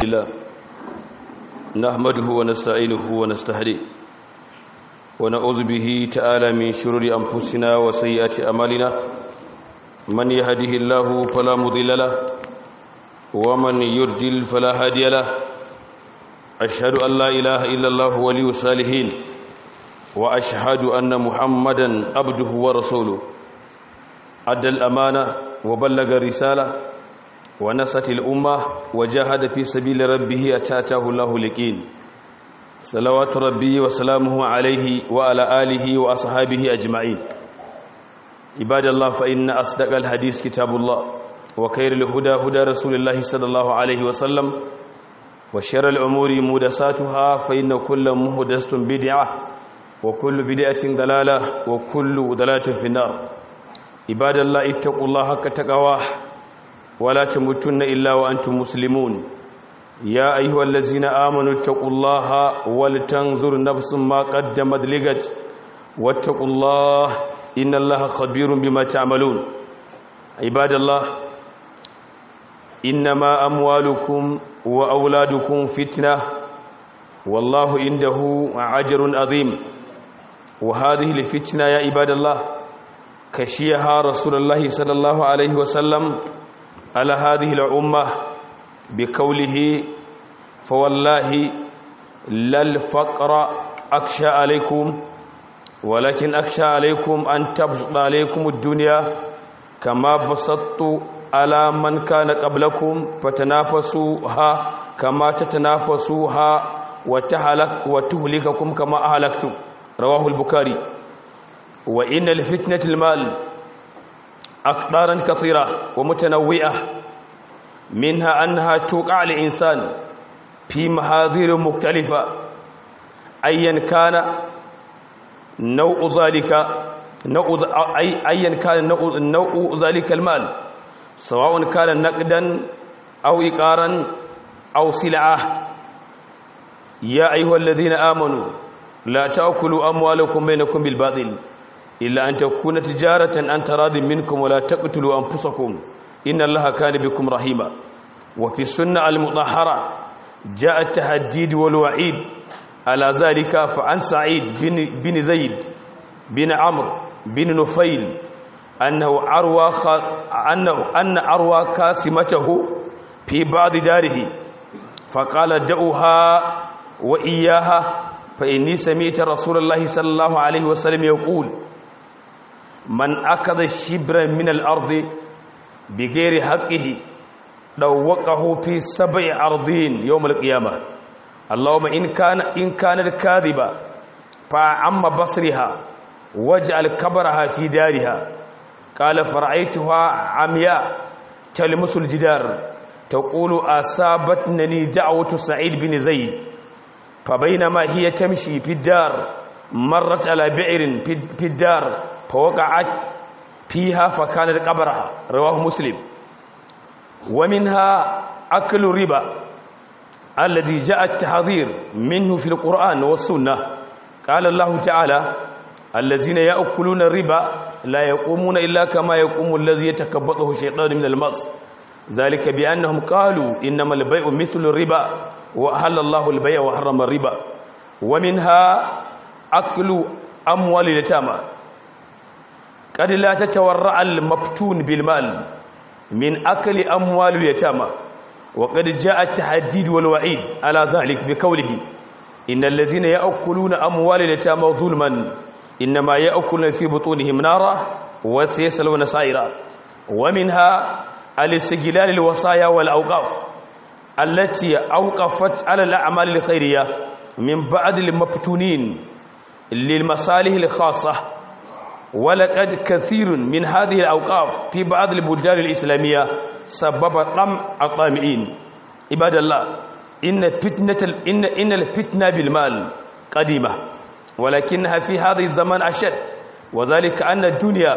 الله نحمده ونستعينه ونستهديه ونعوذ به تعالى من شرور أنفسنا وسيئات أمالنا من يهده الله فلا مضل له ومن يرجل فلا هادي له أشهد أن لا إله إلا الله ولي الصالحين وأشهد أن محمدا عبده ورسوله أدى الأمانة وبلغ الرسالة ونصت الأمة وجاهد في سبيل ربه أتاته الله لكين صلوات ربي وسلامه عليه وعلى آله وأصحابه أجمعين عباد الله فإن أصدق الحديث كتاب الله وخير الهدى هدى رسول الله صلى الله عليه وسلم وشر الأمور مهدساتها فإن كل مهدسة بدعة وكل بدعة ضلالة وكل ضلالة في النار عباد الله اتقوا الله حق تقواه ولا تموتن إلا وأنتم مسلمون يا أيها الذين آمنوا اتقوا الله ولتنظر نفس ما قدمت لغد واتقوا الله إن الله خبير بما تعملون عباد الله إنما أموالكم وأولادكم فتنة والله عنده عجر عظيم وهذه الفتنة يا عباد الله كشيها رسول الله صلى الله عليه وسلم على هذه الأمة بقوله فوالله لا الفقر أخشى عليكم ولكن أخشى عليكم أن تبسط عليكم الدنيا كما بسطت على من كان قبلكم فتنافسوها كما تتنافسوها وتهلك وتهلككم كما أهلكتم رواه البخاري وإن الفتنة المال أقدارا كثيرة ومتنوعة منها أنها توقع الإنسان في محاذير مختلفة أيا كان نوع ذلك نوع أي أيا كان نوع, نوع ذلك المال سواء كان نقدا أو إقارا أو سلعة يا أيها الذين آمنوا لا تأكلوا أموالكم بينكم بالباطل إلا أن تكون تجارة أن تراض منكم ولا تقتلوا أنفسكم إن الله كان بكم رحيما وفي السنة المطهرة جاء التهديد والوعيد على ذلك فعن سعيد بن, بن زيد بن عمرو بن نفيل أنه أروى أنه أن أروى كاسمته في بعض داره فقال دعوها وإياها فإني سمعت رسول الله صلى الله عليه وسلم يقول من أخذ شبرا من الأرض بغير حقه دوقه في سبع أرضين يوم القيامة اللهم إن كان إن كانت كاذبة فعم بصرها واجعل كبرها في دارها قال فرأيتها عمياء تلمس الجدار تقول أصابتني دعوة سعيد بن زيد فبينما هي تمشي في الدار مرت على بئر في الدار فوقعت فيها فكانت قبرها رواه مسلم ومنها أكل الربا الذي جاء التحذير منه في القرآن والسنة قال الله تعالى الذين يأكلون الربا لا يقومون إلا كما يقوم الذي يتكبطه الشيطان من المص ذلك بأنهم قالوا إنما البيع مثل الربا وأحل الله البيع وحرم الربا ومنها أكل أموال اليتامى قد لا تتورع المفتون بالمال من أكل أموال اليتامى وقد جاء التحديد والوعيد على ذلك بقوله إن الذين يأكلون أموال اليتامى ظلما إنما يأكلون في بطونهم نارا وسيسلون سائرا ومنها الاستقلال الوصايا والأوقاف التي أوقفت على الأعمال الخيرية من بعد المفتونين للمصالح الخاصة ولقد كثير من هذه الأوقاف في بعض البلدان الإسلامية سبب طمع الطامئين عباد الله إن فتنة إن إن الفتنة بالمال قديمة ولكنها في هذا الزمان أشد وذلك أن الدنيا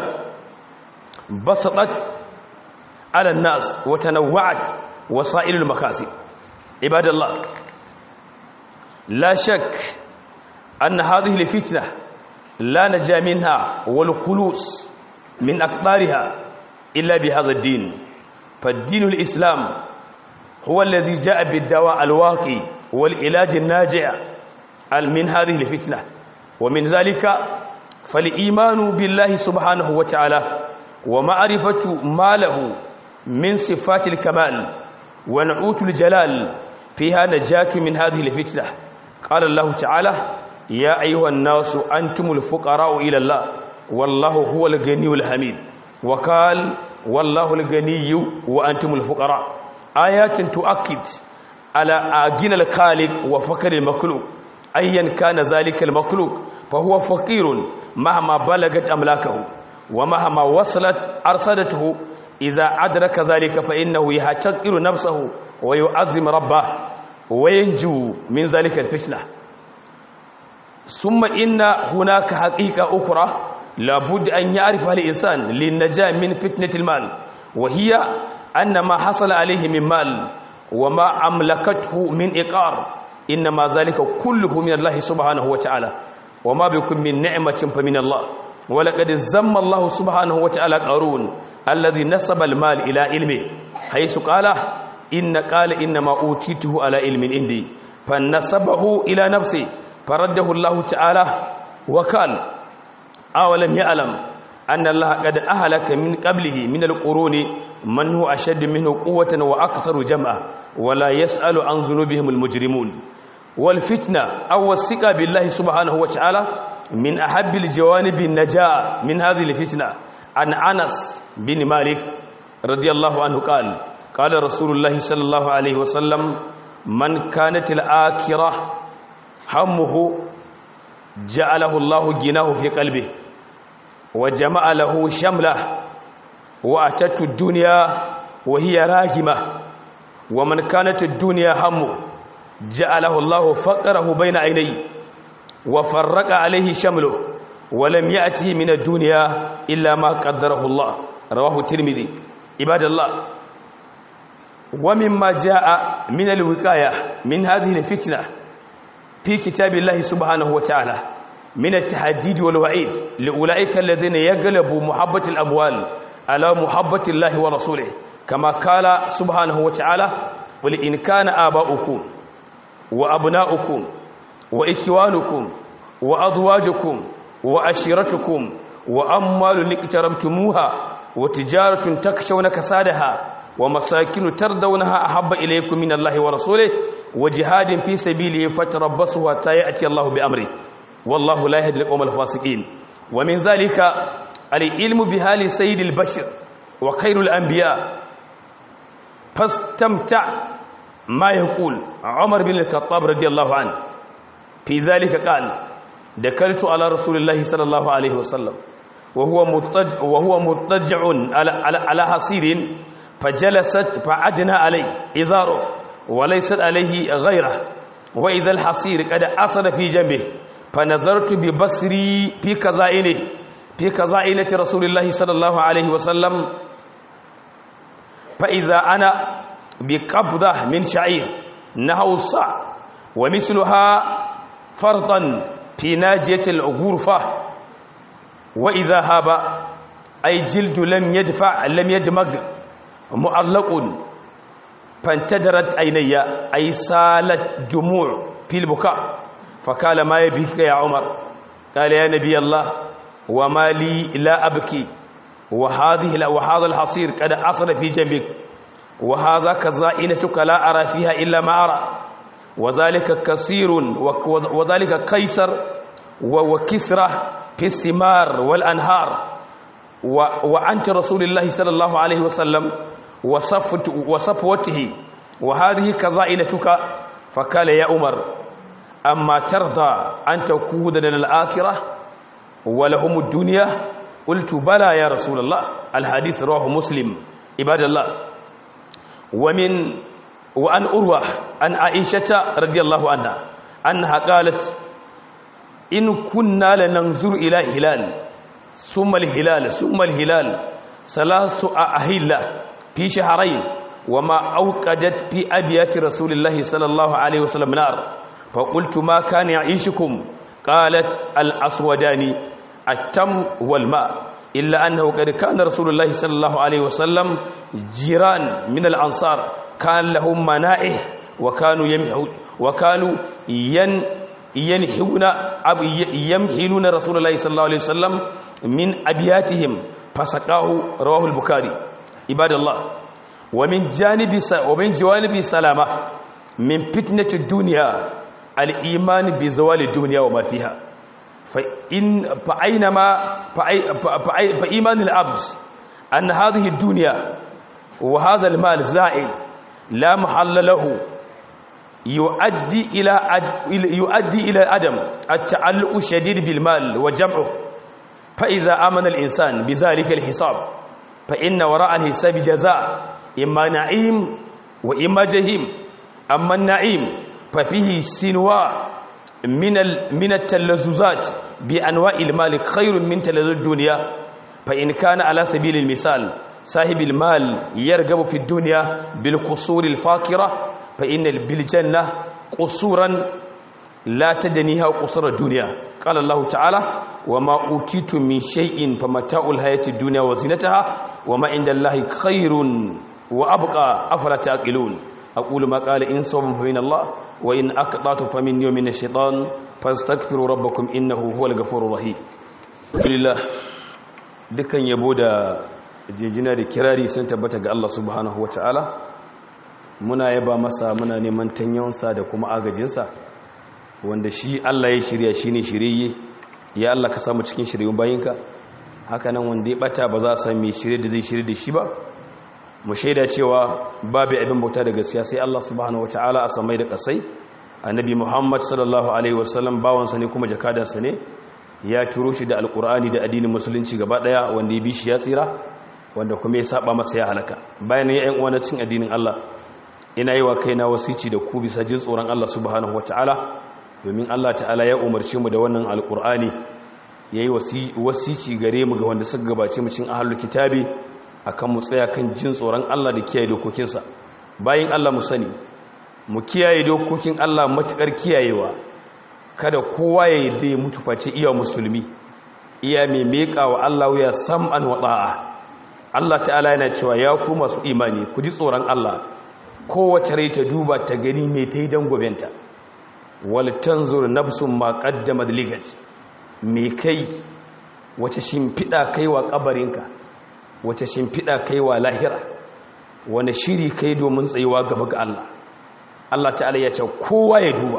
بسطت على الناس وتنوعت وسائل المكاسب عباد الله لا شك أن هذه الفتنة لا نجا منها والخلوص من أقطارها إلا بهذا الدين فالدين الإسلام هو الذي جاء بالدواء الواقي والعلاج الناجع من هذه الفتنة ومن ذلك فالإيمان بالله سبحانه وتعالى ومعرفة ما له من صفات الكمال ونعوت الجلال فيها نجاة من هذه الفتنة قال الله تعالى يا أيها الناس أنتم الفقراء إلى الله والله هو الغني الحميد وقال والله الغني وأنتم الفقراء آيات تؤكد على غنى الخالق وفقر المخلوق أيا كان ذلك المخلوق فهو فقير مهما بلغت أملاكه ومهما وصلت أرصدته إذا أدرك ذلك فإنه يحتقر نفسه ويعظم ربه وينجو من ذلك الفتنة ثم إن هناك حقيقة أخرى لابد أن يعرفها الإنسان للنجاة من فتنة المال وهي أن ما حصل عليه من مال وما أملكته من إقار إنما ذلك كله من الله سبحانه وتعالى وما بكم من نعمة فمن الله ولقد زم الله سبحانه وتعالى قارون الذي نسب المال إلى علمه حيث قال إن قال إنما أوتيته على علم عندي فنسبه إلى نفسه فرده الله تعالى وقال أولم يعلم أن الله قد أهلك من قبله من القرون من هو أشد منه قوة وأكثر جمعا ولا يسأل عن ذنوبهم المجرمون والفتنة أو الثقة بالله سبحانه وتعالى من أحب الجوانب النجاة من هذه الفتنة عن أنس بن مالك رضي الله عنه قال قال رسول الله صلى الله عليه وسلم من كانت الآكرة همه جعله الله جناه في قلبه وجمع له شمله وأتت الدنيا وهي راجمة ومن كانت الدنيا همه جعله الله فقره بين عينيه وفرق عليه شمله ولم يأته من الدنيا إلا ما قدره الله رواه الترمذي عباد الله ومما جاء من الوقاية من هذه الفتنة في كتاب الله سبحانه وتعالى من التحديد والوعيد لأولئك الذين يغلبوا محبة الأموال على محبة الله ورسوله كما قال سبحانه وتعالى ولئن كان آباؤكم وأبناؤكم وإخوانكم وأزواجكم وأشيرتكم وأموال اقتربتموها وتجارة تخشون كسادها ومساكن ترضونها أحب إليكم من الله ورسوله وجهاد في سبيله فتربصوا حتى يأتي الله بأمره والله لا يهدي القوم الفاسقين ومن ذلك العلم بحال سيد البشر وخير الأنبياء فاستمتع ما يقول عمر بن الخطاب رضي الله عنه في ذلك قال دكرت على رسول الله صلى الله عليه وسلم وهو مضطجع وهو مضطجع على على, على حصير فجلست فعدنا عليه إزاره وليست عليه غيره وإذا الحصير قد أصل في جنبه فنظرت ببصري في كزائنه في كزائنة رسول الله صلى الله عليه وسلم فإذا أنا بقبضة من شعير نحو الصاع ومثلها فرطا في ناجية الغرفة وإذا هاب أي جلد لم يدفع لم يدمج معلق فانتدرت عيني أي سالت دموع في البكاء فقال ما يبكيك يا عمر قال يا نبي الله وما لي لا أبكي وهذه وهذا الحصير قد أصل في جنبك وهذا كزائنتك لا أرى فيها إلا ما أرى وذلك كثير وذلك قيصر وكسرة في الثمار والأنهار وأنت رسول الله صلى الله عليه وسلم وصفوته وهذه كزائنتك فقال يا عمر أما ترضى أن تكون لنا الآخرة ولهم الدنيا قلت بلى يا رسول الله الحديث رواه مسلم عباد الله ومن وأن أروى عن عائشة رضي الله عنها أنها قالت إن كنا لننظر إلى هلال ثم الهلال ثم الهلال ثلاث أهلة في شهرين وما أوقدت في أبيات رسول الله صلى الله عليه وسلم نار فقلت ما كان يعيشكم قالت الأسودان التم والماء illa annahu qad kana rasulullahi sallallahu alaihi wasallam jiran min al-ansar kan lahum mana'ih wa kanu yamhu wa kanu yan yanhuna ab yamhiluna rasulullahi sallallahu alaihi wasallam min abiyatihim fasaqahu rawahu al-bukhari ibadallah wa min janibi wa min jawanibi salama min fitnati ad-dunya al-iman bi zawali ad-dunya wa ma fiha فإن فأينما فإيمان العبد أن هذه الدنيا وهذا المال زائد لا محل له يؤدي إلى يؤدي إلى عدم التعلق الشديد بالمال وجمعه فإذا آمن الإنسان بذلك الحساب فإن وراء الحساب جزاء إما نعيم وإما جهيم أما النعيم ففيه سنوى من من التلذذات بانواع المال خير من تلذذ الدنيا فان كان على سبيل المثال صاحب المال يرغب في الدنيا بالقصور الفاخره فان بالجنه قصورا لا تدنيها قصور الدنيا قال الله تعالى وما اوتيتم من شيء فمتاع الحياه الدنيا وزينتها وما عند الله خير وابقى افلا تعقلون أقول ما قال إن صوم فمن الله وإن أقطعت فمن يوم من الشيطان فاستغفروا ربكم إنه هو الغفور الرحيم لله dukkan yabo da jinjina da kirari sun tabbata ga Allah subhanahu wataala muna yaba masa muna neman tanyonsa da kuma agajinsa wanda shi Allah ya shirya shine shiriye ya Allah ka samu cikin shiryun bayinka haka nan wanda ya bata ba za a sami shirye da zai shirye da shi ba mu shaida cewa babu abin bauta da gaskiya sai Allah subhanahu wataala a samai da kasai annabi Muhammad sallallahu alaihi wasallam bawansa ne kuma jakadarsa ne ya turo shi da alkur'ani da addinin musulunci gaba daya wanda ya bi shi ya tsira wanda kuma ya saba masa ya halaka bayan ya yan uwana cin addinin Allah ina yi wa kaina wasici da ku bisa jin tsoron Allah subhanahu wataala domin Allah ta'ala ya umarce mu da wannan alkur'ani yayi wasici gare mu ga wanda suka gabace mu cin ahlul kitabi akan mu tsaya kan jin tsoron Allah da kiyaye dokokinsa bayan Allah mu sani mu kiyaye dokokin Allah matukar kiyayewa kada kowa ya yi ya mutu face iya musulmi iya mai meka wa Allah ya sam'an wa ta'a Allah ta'ala yana cewa ya ku masu imani ku ji tsoron Allah kowace rai ta duba ta gani mai ta yi don gobenta wal tanzur nafsun ma qaddamat ligat me kai wace shimfiɗa kai wa kabarinka wace shimfiɗa kai wa lahira wani shiri kai domin tsayuwa gaba ga Allah Allah ta'ala ya ce kowa ya duba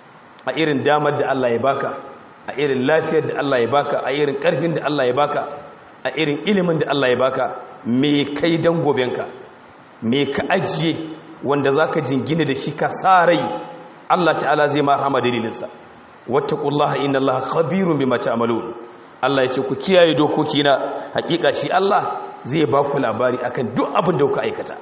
a irin damar da Allah ya baka a irin lafiyar da Allah ya baka a irin ƙarfin da Allah ya baka a irin ilimin da Allah ya baka me kai dan gobenka me ka ajiye wanda zaka jingina da shi ka sa rai Allah ta'ala zai ma rahama dalilinsa wattaqullaha innallaha khabirun bima ta'malun Allah ya ce ku kiyaye dokokina hakika shi Allah zai ba ku labari akan duk abin da kuka aikata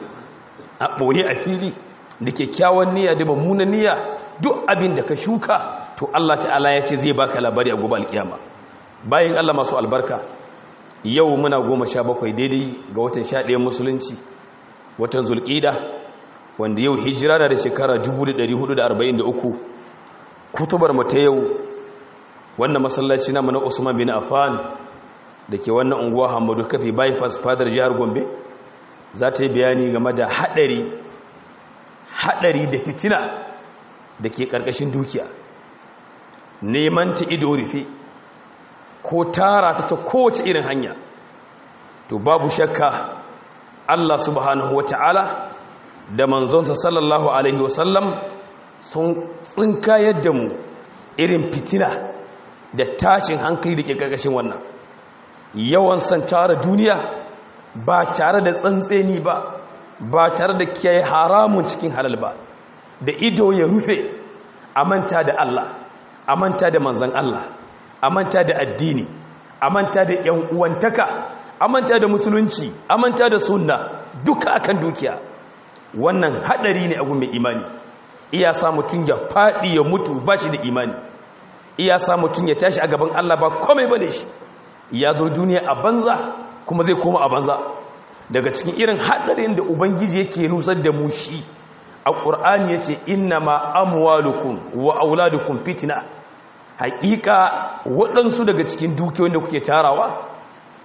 a ɓoye a fili da kyakkyawan niyya da mummunan niyya duk abin da ka shuka to Allah ta'ala ya ce zai baka labari a gobe alkiyama bayan Allah masu albarka yau muna goma sha bakwai daidai ga watan sha ɗaya musulunci watan zulƙida wanda yau hijira da shekara 1443 kutubar mu ta yau wannan masallaci namu na Usman bin Affan da ke wannan unguwa Hamadu Kafi bypass fadar jihar Gombe za ta yi bayani game da haɗari haɗari da fitina da ke ƙarƙashin dukiya neman ta ido rufe ko tara ta ta kowace irin hanya to babu shakka Allah subhanahu wa ta'ala da manzonsa sallallahu alaihi wasallam sun tsinka yadda mu irin fitina da tashin hankali da ke ƙarƙashin wannan yawan san tara duniya ba tare da tsantseni ba ba tare da kiyaye haramun cikin halal ba da ido ya rufe a manta da Allah a manta da manzan Allah a manta da addini a manta da yan uwantaka a manta da musulunci a manta da sunna duka akan dukiya wannan hadari ne a mai imani iya sa mutum ya fadi ya mutu ba shi da imani iya sa mutum ya tashi a gaban Allah ba komai bane shi ya zo duniya a banza kuma zai koma a banza daga cikin irin hadarin da ubangiji yake nusar da mu shi a ƙur'ani ya ce inna ma amwalukum wa auladukum fitina haƙiƙa waɗansu daga cikin dukiyoyin da kuke tarawa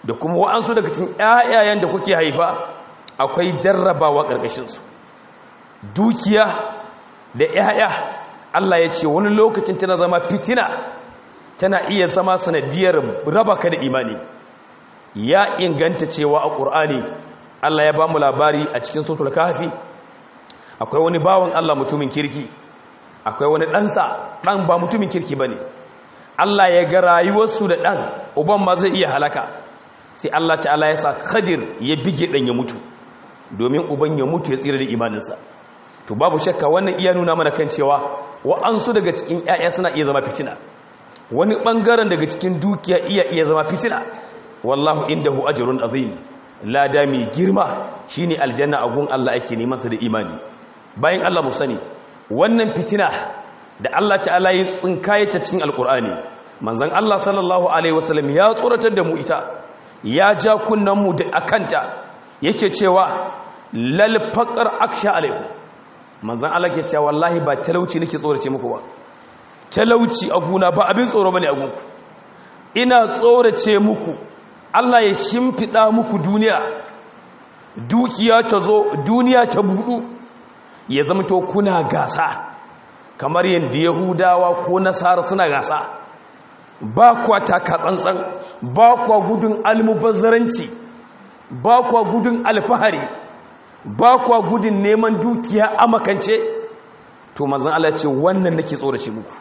da kuma wa'ansu daga cikin ƴaƴayen da kuke haifa akwai jarrabawa ƙarƙashin su dukiya da ƴaƴa Allah ya ce wani lokacin tana zama fitina tana iya zama sanadiyar raba ka da imani ya inganta cewa a ƙur'ani Allah ya ba mu labari a cikin suratul kahfi akwai wani bawan Allah mutumin kirki akwai wani ɗansa ɗan ba mutumin kirki ba ne Allah ya ga rayuwarsu da ɗan uban ma zai iya halaka sai Allah ta'ala ya sa khadir ya bige ɗan ya mutu domin uban ya mutu ya tsira da imaninsa to babu shakka wannan iya nuna mana kan cewa wa'ansu daga cikin 'ya'ya suna iya zama fitina wani ɓangaren daga cikin dukiya iya iya zama fitina wallahu indahu ajrun azim lada mai girma shine aljanna a gun Allah ake neman sa da imani bayan Allah mu sani wannan fitina da Allah ta'ala ya tsinkaye ta cikin alkur'ani manzon Allah sallallahu alaihi wasallam ya tsoratar da mu ita ya ja kunnan mu da akanta yake cewa lal faqar aksha alaikum manzon Allah ke cewa wallahi ba talauci nake tsorace muku ba talauci a guna ba abin tsoro bane a gunku ina tsorace muku Allah ya shimfida muku duniya dukiya ta zo duniya ta budu ya zama to kuna gasa kamar yadda yahudawa ko nasara suna gasa ba kwa taka tsantsan ba kwa gudun almubazzaranci ba kwa gudun alfahari ba kwa gudun neman dukiya a makance to manzon Allah ce wannan nake tsorace muku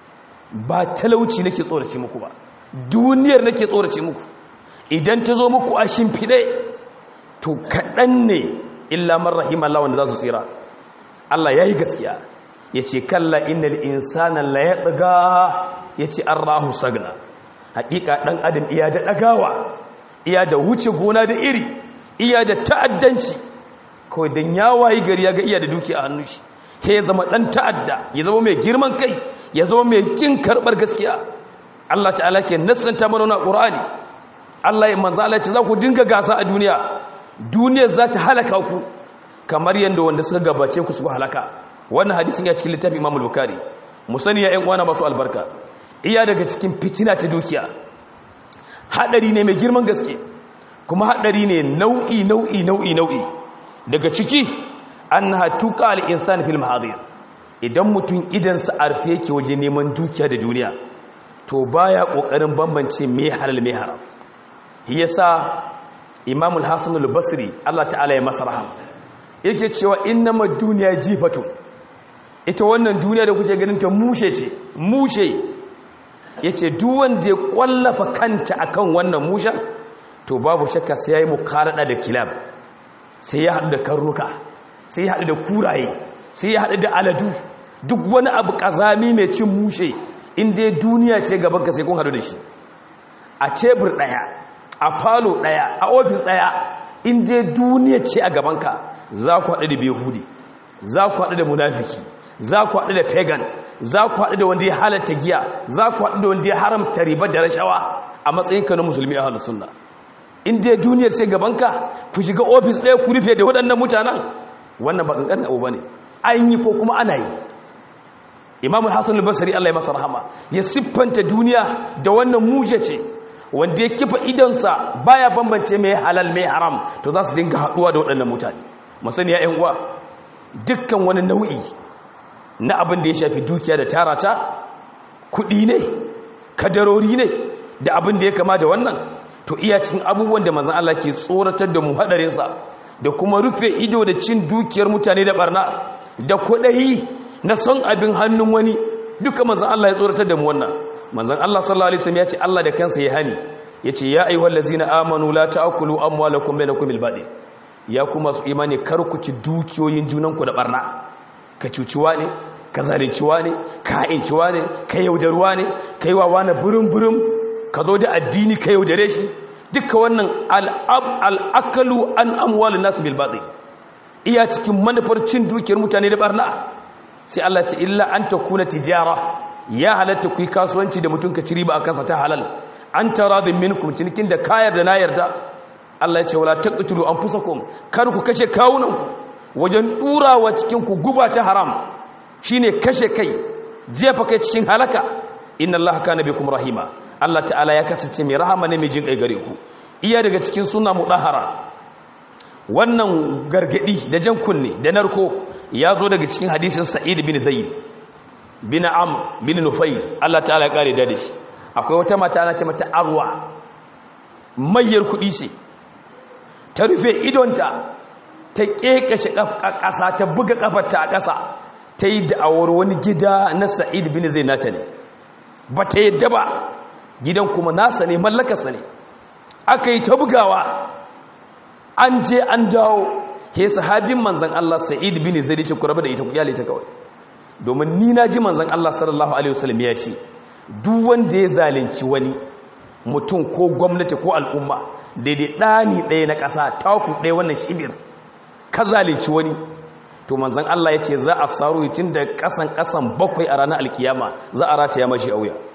ba talauci nake tsorace muku ba duniyar nake tsorace muku idan ta zo muku a shimfiɗe to kaɗan ne illa man rahimahullah wanda za su tsira Allah ya yi gaskiya ya ce kalla innal insana la ya ɗaga ya ce an rahu sagna haƙiƙa ɗan adam iya da ɗagawa iya da wuce gona da iri iya da ta'addanci kawai don ya wayi gari ya ga iya da duki a hannun shi ya zama ɗan ta'adda ya zama mai girman kai ya zama mai ƙin karɓar gaskiya Allah ta'ala ke nassanta mana na ƙur'ani Allah ya manzo Allah ce za ku dinga gasa a duniya duniyar za ta halaka ku kamar yadda wanda suka gabace ku suka halaka wannan hadisin ya cikin littafin Imam Bukhari mu sani ya ƴan uwana masu albarka iya daga cikin fitina ta dukiya hadari ne mai girman gaske kuma hadari ne nau'i nau'i nau'i nau'i daga ciki annaha tuqa al-insan fil mahadir idan mutum idan sa arfe yake waje neman dukiya da duniya to baya kokarin bambance me halal me haram yasa Imam al-Hasan al-Basri Allah ta'ala ya masa rahama yake cewa innama duniya jifatun ita wannan duniya da kuke ganin ta mushe ce mushe yace duk wanda ya kwallafa kanta akan wannan musha to babu shakka sai yayi mukarada da kilab sai ya haɗu da karnuka sai ya haɗu da kuraye sai ya haɗu da aladu duk wani abu kazami mai cin mushe inda duniya ce gaban ka sai kun haɗu da shi a tebur ɗaya a falo ɗaya a ofis ɗaya inda duniya ce a gabanka za ku haɗu da behudi za ku haɗu da munafiki za ku haɗu da pagan za ku haɗu da wanda ya halatta giya za ku haɗu da wanda ya haramta riba da rashawa a matsayinka na musulmi a halin sunna in dai duniyar sai gabanka ku shiga ofis ɗaya ku rufe da waɗannan mutanen wannan ba ƙanƙan abu ba ne an yi ko kuma ana yi imamun hassan albasari allah ya masa rahama ya siffanta duniya da wannan muje ce wanda ya kifa idonsa baya bambance mai halal mai haram to za su dinga haɗuwa da waɗannan mutane masani ya uwa dukkan wani nau'i na abin da ya shafi dukiya da tarata kuɗi ne kadarori ne da abin da ya kama da wannan to iya cin abubuwan da manzan Allah ke tsoratar da mu haɗarinsa da kuma rufe ido da cin dukiyar mutane da barna da kuɗayi na son abin hannun wani duka manzan Allah ya tsoratar da mu wannan manzan Allah sallallahu alaihi wasallam ya ce Allah da kansa ya hani ya ce ya ayyuhal ladzina amanu la ta'kulu amwalakum bainakum bil batil ya kuma su imani kar ku ci dukiyoyin junanku da barna ka cuciwa ne ka zalinciwa ne ka ha'inciwa ne ka yaudarwa ne ka yi wa wani burin-burin ka zo da addini ka yaudare shi duka wannan al'akalu an amwalin nasu bilbatsi iya cikin manufar cin dukiyar mutane da barna sai Allah ce illa an ta kuna tijara ya halatta ku yi kasuwanci da mutum ka ci riba a kansa ta halal an tara da minkum cinikin da kayar da na yarda Allah ya ce wala taqtulu anfusakum kar ku kashe kawunanku wajen durawa cikin ku guba ta haram shine kashe kai jefa kai cikin halaka inna allaha kana bikum rahima Allah ta'ala ya kasance mai rahama ne mai jin kai gare ku iya daga cikin suna mudahara wannan gargadi da jan kunne da narko ya zo daga cikin hadisin sa'id bin zaid bin am bin nufayl Allah ta'ala ya kare da shi akwai wata mata ana ce mata arwa mayyar kudi ce ta rufe idonta ta kekashe ƙasa ta buga kafarta a ƙasa ta yi da'awar wani gida na sa'id bin zaid nata ne ba ta yadda ba gidan kuma nasa ne mallakarsa ne aka yi ta bugawa an je an dawo ke sahabin manzan Allah sa'id bin zaid ce ku rabu da ita ku iyale ta kawai domin ni na ji manzan Allah sallallahu alaihi wasallam ya ce duk wanda ya zalunci wani mutum ko gwamnati ko al'umma daidai ɗani ɗaya na ƙasa taku ɗaya wannan shibir ka zalunci wani to manzan Allah ya ce za a saro tun da ƙasan ƙasan bakwai a ranar alkiyama za a rataya mashi a wuya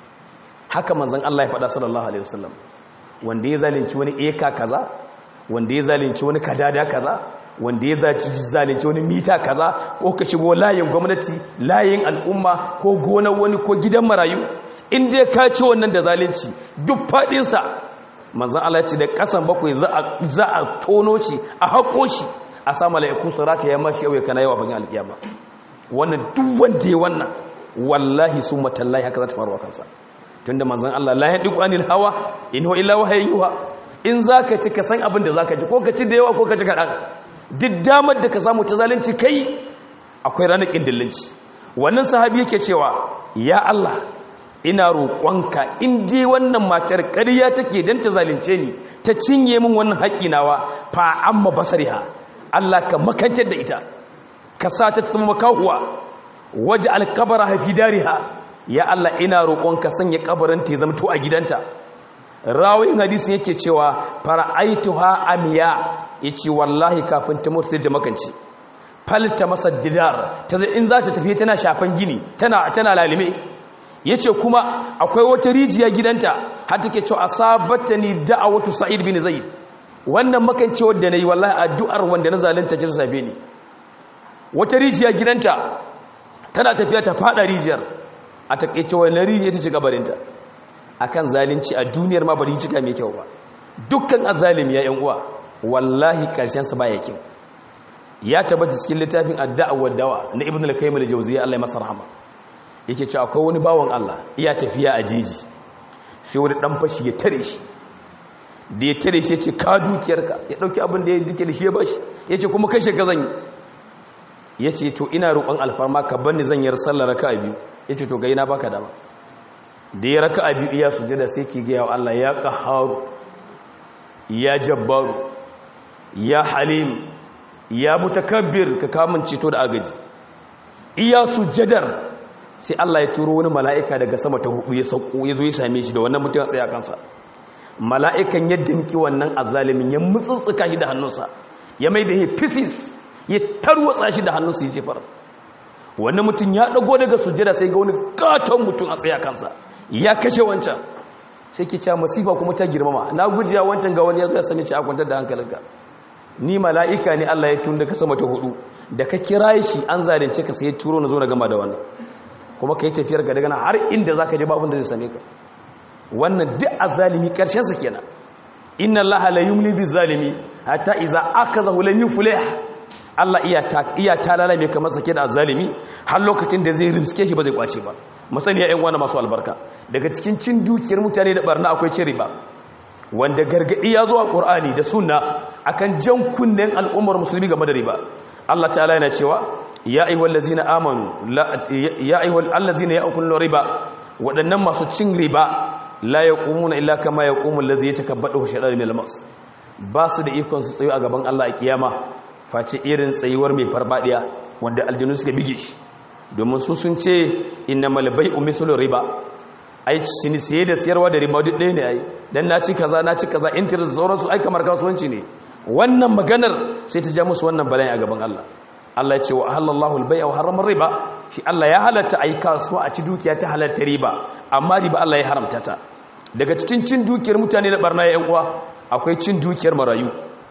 haka manzan Allah ya faɗa sallallahu alaihi wasallam wanda ya zalunci wani eka kaza wanda ya zalunci wani kadada kaza wanda ya zalunci wani mita kaza ko ka shigo layin gwamnati layin al'umma ko gonar wani ko gidan marayu in dai ka ci wannan da zalunci duk faɗinsa manzan Allah ya ce da ƙasan bakwai za a tono shi a haƙo shi a sa mala'iku su rata ya mashi yau kana yawa bagin alƙiyama wannan duk wanda ya wannan wallahi su matallahi haka za ta faruwa kansa tunda manzon Allah la yadiku anil hawa in huwa illa wahyun yuha in zaka ci ka san abin da zaka ci ko ka ci da yawa ko ka ci kadan duk damar da ka samu ta zalunci kai akwai ranar kindillinci wannan sahabi yake cewa ya Allah ina roƙonka in dai wannan matar ƙarya take dan ta zalunce ni ta cinye min wannan haƙi nawa fa amma basariha Allah ka makantar da ita ka sa ta zama makahuwa waje alkabara hafi dariha ya Allah ina roƙonka sanya kabarin ta zama to a gidanta rawin hadisin yake cewa fara'aituha amiya yace wallahi kafin ta mutu da makanci falta masa didar ta zai in za ta tafi tana shafan gini tana tana lalime yace kuma akwai wata rijiya gidanta har take cewa asabatani da'awatu sa'id bin zaid wannan makancewar da nayi wallahi addu'ar wanda na zalunta ta sabe ni wata rijiya gidanta tana tafiya ta fada rijiyar a takeice wannan rijiya ta ci gabarinta akan zalunci a duniyar ma bari cika mai kyau ba dukkan azalimi ya yan uwa wallahi karshen sa baya kyau ya tabbata cikin littafin addu'a wa dawa na ibnu al-qayyim al-jawziyya Allah ya masa rahama yake cewa akwai wani bawon Allah iya tafiya a jeji sai wani dan fashi ya tare shi da ya tare shi ya ce ka dukiyarka ya dauki abin da ya dike da shi ya bashi ya ce kuma kashe ka zan yi ya ce to ina roƙon alfarma ka banni zan yi sallar raka a biyu ya ce to ga ina baka dama da ya raka a biyu iya sujada sai ki gaya wa Allah ya ƙaharu ya jabbaru ya halim ya mutakabbir ka kamun ceto da agaji iya sujadar sai Allah ya turo wani mala'ika daga sama ta hudu ya sauko ya zo ya same shi da wannan mutum ya tsaya kansa mala'ikan ya dinki wannan azalimin ya mutsutsuka shi da hannunsa ya mai da ya fisis ya tarwatsa shi da hannunsa ya jefar wani mutum ya dago daga sujjada sai ga wani katon mutum a tsaya kansa ya kashe wancan sai ki ca masifa kuma ta girmama na gujiya wancan ga wani ya zo ya sami ci a kwantar da hankalinka ni mala'ika ne Allah ya tun da ka sama ta hudu da ka kira shi an zalunce ka sai turo na zo na gama da wannan kuma ka yi tafiyar ga daga har inda za ka je babin da zai same ka wannan duk azalimi ƙarshensa kenan inna allaha la yumli bizalimi hatta iza akazahu lam yuflih Allah iya ta iya talala mai kamar sake da azalimi har lokacin da zai rimske shi ba zai kwace ba musani ya ƴan wani masu albarka daga cikin cin dukiyar mutane da barna akwai cin riba wanda gargadi ya zo a Qur'ani da sunna akan jan kunnen al'ummar musulmi game da riba Allah ta'ala yana cewa ya ayyuhal ladzina amanu ya ayyuhal allazina ya'kuluna riba waɗannan masu cin riba la yaqumuna illa kama yaqumu allazi yatakabbadu shaytanu min al-mas ba su da ikon su tsayo a gaban Allah a kiyama face irin tsayuwar mai farbadiya wanda aljinu suka bige shi domin su sun ce innamal bai'u mislu riba ai shine siye da siyarwa da riba duk ɗaya ne ai dan na ci kaza na ci kaza interest sauran su ai kamar kasuwanci ne wannan maganar sai ta ja musu wannan bala'i a gaban Allah Allah ya ce wa halallahu al-bai'a wa harrama riba shi Allah ya halatta ai kasuwa a ci dukiya ta halatta riba amma riba Allah ya haramta ta daga cikin cin dukiyar mutane da barna ya uwa akwai cin dukiyar marayu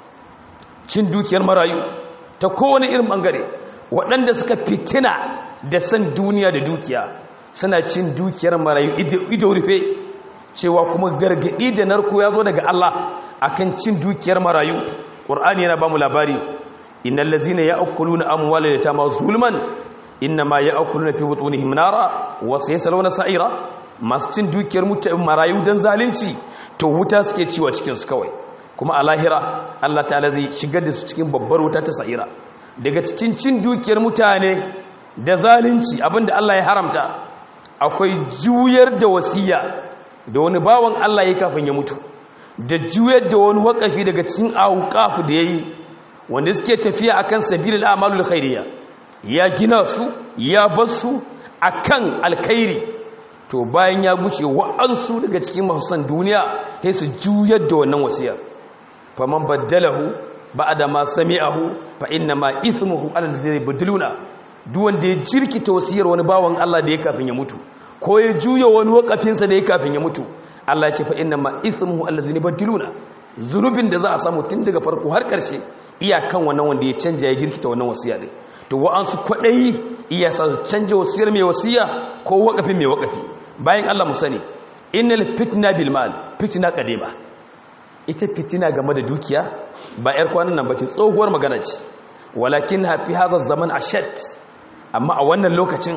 cin dukiyar marayu ta kowane irin bangare waɗanda suka fitina da san duniya da dukiya suna cin dukiyar marayu ido rufe cewa kuma gargaɗi da narko ya zo daga Allah akan cin dukiyar marayu qur'ani yana ba mu labari innal ladzina ya'kuluna amwalal yatama zulman innama ya'kuluna fi butunihim nara wa sayaslawna sa'ira masu cin dukiyar marayu dan zalunci to wuta suke ciwa cikin su kawai kuma a lahira Allah ta'ala zai shigar da su cikin babbar wuta ta sa'ira daga cikin cin dukiyar mutane da zalunci abinda Allah ya haramta akwai juyar da wasiya da wani bawan Allah ya kafin ya mutu da juyar da wani wakafi daga cikin auqaf da yayi wanda suke tafiya akan sabilil a'malul khairiyya ya gina su ya bar su akan alkhairi to bayan ya guce wa'ansu daga cikin masu san duniya sai su juyar da wannan wasiyar faman baddalahu ba'da ma sami'ahu fa inna ma ithmuhu ala alladhina yubdiluna duk wanda ya jirkita wasiyar wani bawan Allah da ya kafin ya mutu ko ya juya wani wakafin sa da ya kafin ya mutu Allah ya ce fa inna ma ithmuhu alladhina yubdiluna zunubin da za a samu tun daga farko har karshe iyakan wannan wanda ya canja ya jirkita wannan wasiya din to wa'ansu kwadayi iya sa canja wasiyar mai wasiya ko wakafin mai wakafi bayan Allah mu sani innal fitna bil mal fitna qadima ita fitina game da dukiya ba 'yar kwanan nan ba ce tsohuwar magana ce walakin hafi hazar zaman a shat amma a wannan lokacin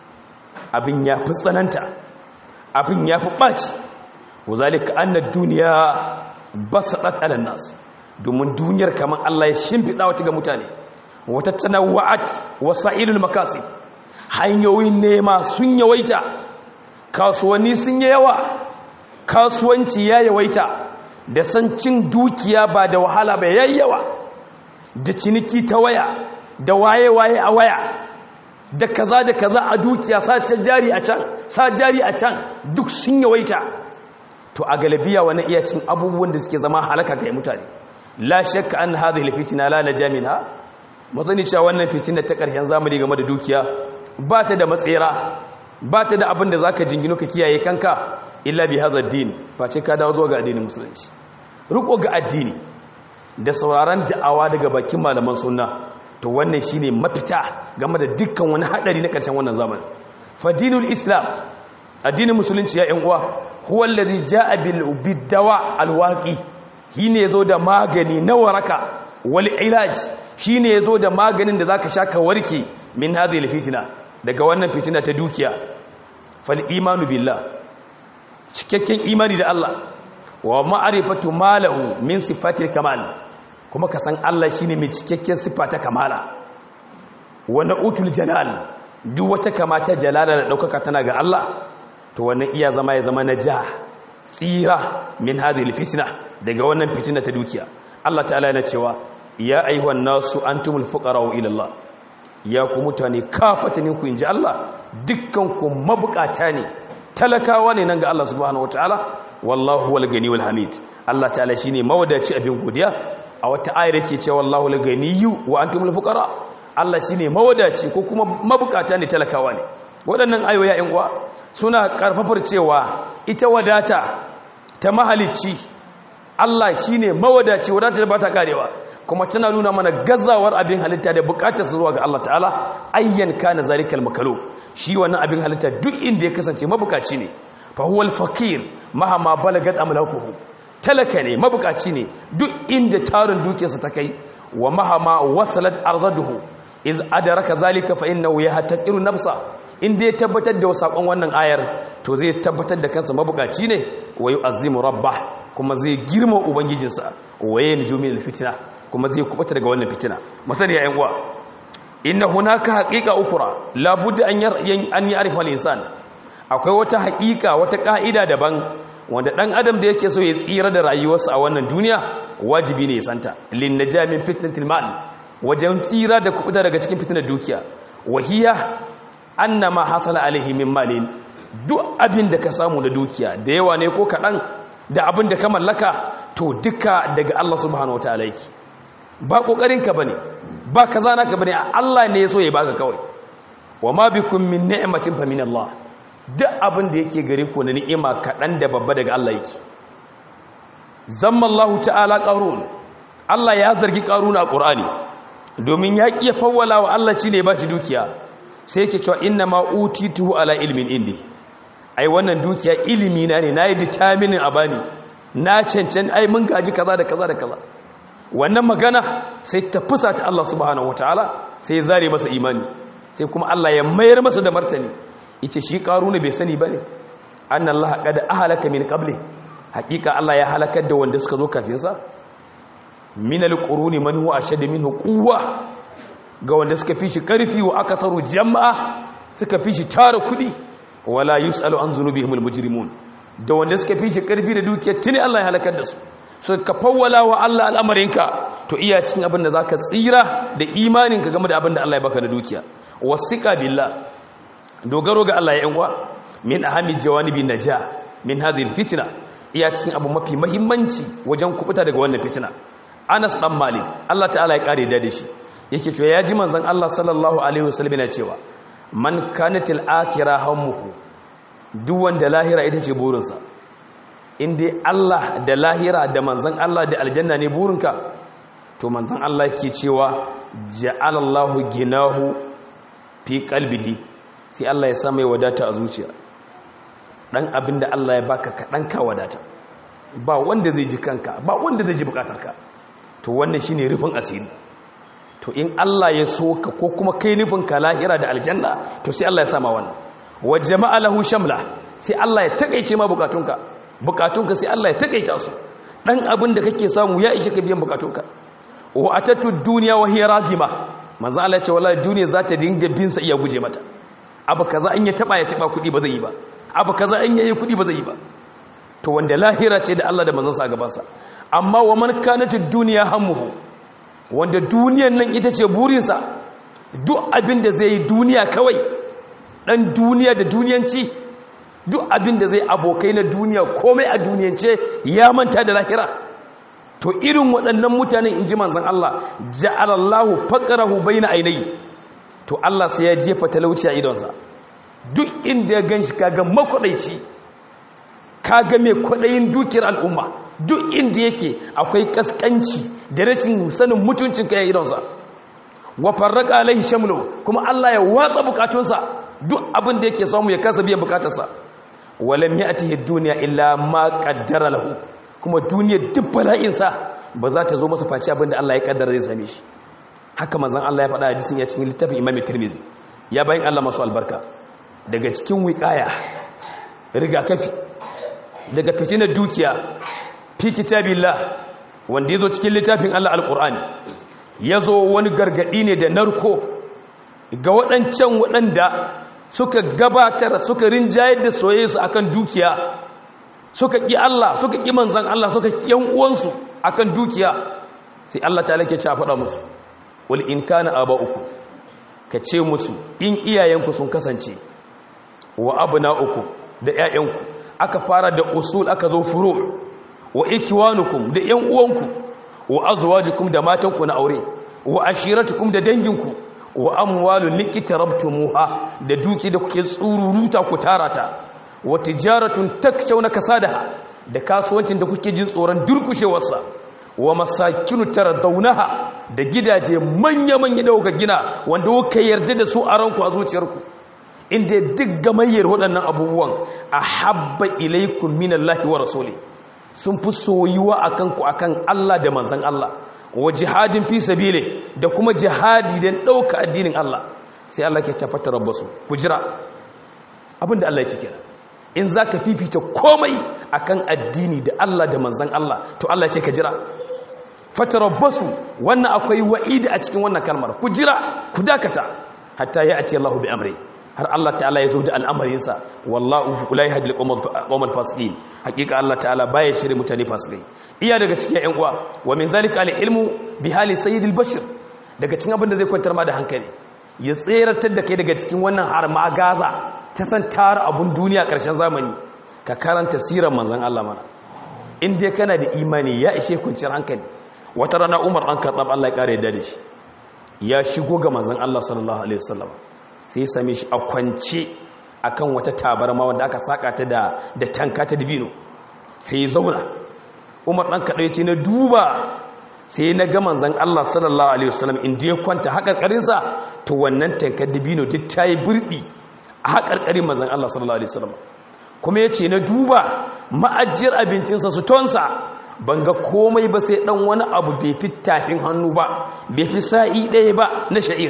abin ya fi tsananta abin ya fi ɓaci wuzalika annar duniya ba su ɗatsalan nasu domin duniyar kamar allah ya shimfiɗa wata ga mutane wata tana wa'at wasa ilul makasi hanyoyin nema sun yawaita kasuwanni sun yi yawa kasuwanci ya yawaita da san cin dukiya ba da wahala ba yayyawa da ciniki ta waya da waye-waye a waya da kaza da kaza a dukiya sa jari a can sa jari a can duk sun yawaita to a galabiya wani iya cin abubuwan da suke zama halaka ga mutane la shakka an hadhihi alfitina la najamina mazani cewa wannan fitina ta ƙarshen zamani game da dukiya ba ta da matsera ba ta da abin da zaka jingino ka kiyaye kanka illa bi hadha din face ka dawo zuwa ga addinin musulunci riko ga addini da sauraron da'awa daga bakin malaman sunna to wannan shine mafita game da dukkan wani hadari na ƙarshen wannan zamani fadinul islam addinin musulunci ya yan uwa huwa allazi jaa bil bidawa alwaqi shine yazo da magani na waraka wal ilaj shine yazo da maganin da zaka sha ka warke min hadhihi fitina daga wannan fitina ta dukiya fal imanu billah cikakken imani da Allah wa ma'rifatu malahu min sifatil kamal kuma ka san Allah shine mai cikakken sifa ta kamala wa na'utul jalal duk wata kamata jalala da daukaka tana ga Allah to wannan iya zama ya zama naja tsira min hadhihi fitna daga wannan fitina ta dukiya Allah ta'ala yana cewa ya ayyuhan nasu antumul fuqara'u ila Allah ya ku mutane kafatanin ku inji Allah dukkan ku mabukata ne talakawa ne nan ga Allah subhanahu wataala wallahu wal gani wal hamid Allah ta'ala shine mawadaci abin godiya a wata ayar yake cewa wallahu al ganiyyu wa antumul fuqara Allah shine mawadaci ko kuma mabukata ne talakawa ne waɗannan ayoyi ƴan uwa suna karfafar cewa ita wadata ta mahalicci Allah shine mawadaci wadata da bata karewa kuma tana nuna mana gazawar abin halitta da bukatar zuwa ga Allah ta'ala ayyan kana zalikal makalu shi wannan abin halitta duk inda ya kasance mabukaci ne fa huwa al-faqir mahama balagat amlakuhu talaka ne mabukaci ne duk inda tarin dukiyarsa ta kai wa mahama wasalat arzaduhu iz adraka zalika fa innahu yahtaqiru nafsa inda ya tabbatar da sakon wannan ayar to zai tabbatar da kansa mabukaci ne wa yu'azzimu rabbah kuma zai girma ubangijinsa wa yanjumi al-fitna kuma zai kubuta daga wannan fitina masani ya uwa inna hunaka haqiqa ukra la budda an an ya'rifa al-insan akwai wata haqiqa wata ka'ida daban wanda dan adam da yake so ya tsira da rayuwarsa a wannan duniya wajibi ne ya santa lin najamin fitnatil mal wajen tsira da kubuta daga cikin fitnar dukiya wahiya annama hasala alaihi min malin duk abin da ka samu da dukiya da yawa ne ko kadan da abin da ka mallaka to duka daga Allah subhanahu wataala yake ba kokarinka bane ba kaza naka bane Allah ne ya so ya baka kawai wa ma bikum min ni'matin fa min Allah duk abin da yake gare ku na ni'ima kadan da babba daga Allah yake zamma Allah ta'ala qarun Allah ya zargi qaruna a Qur'ani domin ya kiya fawwala wa Allah shine ba shi dukiya sai yake cewa inna ma utitu ala ilmin indi ai wannan dukiya ilimi na ne nayi determining a bani na cancan ai mun gaji kaza da kaza da kaza wannan magana sai ta fusata Allah subhanahu wataala sai ya zare masa imani sai kuma Allah ya mayar masa da martani yace shi karuna bai sani bane anna Allah qad ahlaka min qabli haqiqa Allah ya halakar da wanda suka zo kafin sa min alquruni man huwa ashad minhu quwwa ga wanda suka fi shi karfi wa akasaru jama'a suka fi shi tara kudi wala yusalu an zunubihimul mujrimun da wanda suka fi shi karfi da dukiyar tuni Allah ya halakar da su so ka fawwala wa Allah al'amarinka to iya cikin abin da zaka tsira da imaninka game da abin da Allah ya baka da dukiya wasiqa billah dogaro ga Allah ya yanwa min ahami jawanibi naja min hadhihi fitna iya cikin abu mafi muhimmanci wajen kubuta daga wannan fitina Anas dan Malik Allah ta'ala ya kare da shi yake cewa ya ji manzon Allah sallallahu alaihi wasallam yana cewa man kanatil akhirah hammuhu duk wanda lahira ita ce burinsa in dai Allah da lahira da manzon Allah da aljanna ne burinka to manzon Allah yake cewa ja'alallahu ginahu fi qalbihi sai Allah ya sa mai wadata a zuciya dan abinda Allah ya baka ka dan ka wadata ba wanda zai ji kanka ba wanda zai ji bukatarka to wannan shine rufin asiri to in Allah ya so ka ko kuma kai nufin ka lahira da aljanna to sai Allah ya sama wannan wa jama'a lahu shamla sai Allah ya takeice ma bukatunka bukatunka sai Allah ya takeita su dan abin da kake samu ya ishe ka biyan bukatunka wa atatu dunya wa hiya ragima manzo Allah ya ce wallahi duniya za ta dinga bin sa iya guje mata abu kaza in ya taba ya taba kudi ba zai yi ba abu kaza in yayi kudi ba zai yi ba to wanda lahira ce da Allah da manzon sa gaban sa amma wa man kanatu dunya hammuhu wanda duniyan nan ita ce burinsa duk abin da zai yi duniya kawai dan duniya da duniyanci duk abin da zai abokai na duniya komai a duniyance ya manta da lahira to irin waɗannan mutanen in ji manzan Allah ja'alallahu faqrahu baina ainihi to Allah sai ya jefa talauci a idonsa duk inda ya ganshi kaga makwadaici kaga mai kwadayin dukiyar al'umma duk inda yake akwai kaskanci da rashin sanin mutuncin kai idonsa wa farraqa alaihi shamlu kuma Allah ya watsa bukatunsa duk abin da yake samu ya kasa biyan bukatarsa walam ya'tihi dunya illa ma qaddara lahu kuma duniyar duk bala'insa ba za ta zo masa face abin da Allah ya kaddara zai same shi haka manzon Allah ya faɗa hadisin ya cikin littafin Imam Tirmidhi ya bayin Allah masu albarka daga cikin wiqaya rigakafi daga fitinar dukiya fi kitabillah wanda yazo cikin littafin Allah alqur'ani yazo wani gargadi ne da narko ga waɗancan waɗanda suka gabatar suka rinjayar da soyayyarsu akan dukiya suka ƙi Allah suka ƙi manzan Allah suka ƙi ‘yan uwansu akan dukiya sai Allah ta lake ci a faɗa musu wal in kana aba uku ka ce musu in iyayenku sun kasance wa abuna uku da ‘ya'yanku aka fara da usul aka zo furo wa ikiwanukum da ‘yan uwanku wa azwajukum da matanku na aure wa ashiratukum da danginku wa amwalun likitarabtumuha da duki da kuke tsururuta ku tarata wa tijaratun takshawna kasadaha da kasuwancin da kuke jin tsoron durkushewarsa wa masakinu taradawnaha da gidaje manya-manya da kuka gina wanda kuka yarda da su a ranku a zuciyarku inda duk gamayyar waɗannan abubuwan a habba ilaikun minallahi wa rasuli sun fi soyuwa akan ku akan Allah da manzon Allah wa jihadin fi sabile da kuma jihadi don ɗauka addinin Allah sai Allah ke tafata rabbasu ku jira abinda Allah ya ce kenan in za ka fifita komai akan addini da Allah da manzan Allah to Allah ya ce ka jira fata rabbasu wannan akwai wa'idi a cikin wannan kalmar ku jira ku dakata hatta ya ati Allah bi amri har Allah ta'ala ya zo da al'amarinsa wallahu la yahdi al-qawmal fasiqin hakika Allah ta'ala baya shirye mutane fasikai iya daga cikin ƴan uwa wa min zalika al-ilmu bi hali sayyidil bashir daga cikin abin da zai kwantar ma da hankali ya tseratar da kai daga cikin wannan har ma gaza ta san tara abun duniya karshen zamani ka karanta sirar manzon Allah mana in dai kana da imani ya ishe kwanciyar hankali wata rana Umar an karɓar Allah ya kare yadda da shi ya shigo ga manzon Allah sallallahu alaihi wasallam sai ya same shi a kwance akan wata tabarma wanda aka saka ta da da tanka ta dibino sai ya zauna Umar dan kadai ce na duba sai na ga manzon Allah sallallahu alaihi wasallam inda ya kwanta hakarkarin sa to wannan tankar dibino duk tayi burdi a hakarkarin manzon Allah sallallahu alaihi wasallam kuma ya ce na duba ma'ajiyar abincinsa su tonsa ban ga komai ba sai ɗan wani abu bai fi tafin hannu ba bai fi sa'i ɗaya ba na sha'ir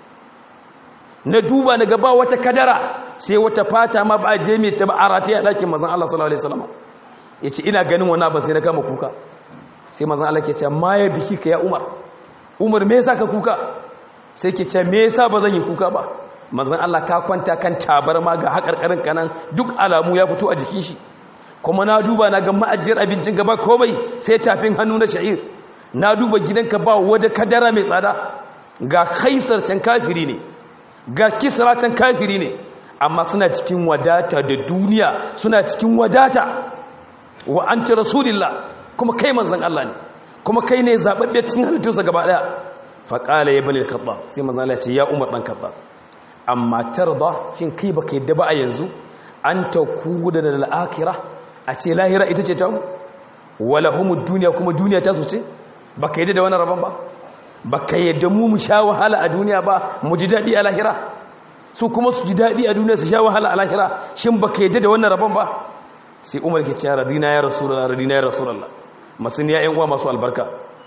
na duba na gaba wata kadara sai wata fata ma ba je mai ta ba a rataya a ɗakin mazan Allah sallallahu Alaihi wasallam ya ce ina ganin wani abin sai na kama kuka sai mazan Allah ke ce ma ya biki ka ya umar umar me yasa ka kuka sai ke ce me yasa ba zan yi kuka ba mazan Allah ka kwanta kan tabarma ga haƙarƙarin kanan duk alamu ya fito a jikin shi kuma na duba na ga ma'ajiyar abincin gaba komai sai tafin hannu na sha'ir na duba gidanka ba wadda kadara mai tsada ga kaisar can kafiri ne ga kisra can kafiri ne amma suna cikin wadata da duniya suna cikin wadata wa an ci rasulillah kuma kai manzan Allah ne kuma kai ne zaɓaɓɓe cikin halittunsa gaba ɗaya faƙala ya bane kaɓa sai manzan Allah ce ya umar ɗan kaɓa amma tarda shin kai baka yadda ba a yanzu an ta kuda da al'akira a ce lahira ita ce ta mu wala humu duniya kuma duniya ta su ce baka yadda da wani rabon ba baka yadda mu mu sha wahala a duniya ba mu ji daɗi a lahira su kuma su ji daɗi a duniya su sha wahala a lahira shin baka yadda da wannan rabon ba sai umar ke cewa radina ya rasulullah radina ya rasulullah masu ne ya uwa masu albarka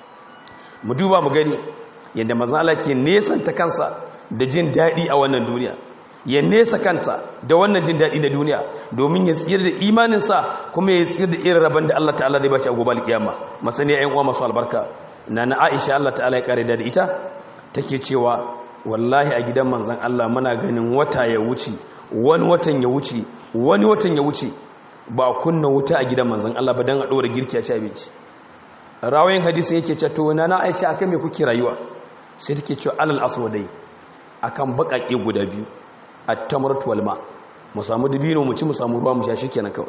mu duba mu gani yadda manzon Allah ke nesanta kansa da jin daɗi a wannan duniya ya nesa kanta da wannan jin daɗi na duniya domin ya tsira da imaninsa kuma ya tsira da irin rabon da Allah ta'ala zai bashi a gobe alkiyama masani ya uwa masu albarka na na Aisha Allah ta'ala ya kare da ita take cewa wallahi a gidan manzon Allah muna ganin wata ya wuce wani watan ya wuce wani watan ya wuce ba kunna wuta a gidan manzon Allah ba dan a dora girki a ci abinci rawayin hadisin yake cewa to na na Aisha akan me kuke rayuwa sai take cewa alal aswadai akan bakake guda biyu at-tamratu wal ma mu samu dibino mu ci mu samu ruwa mu sha shikenan kawai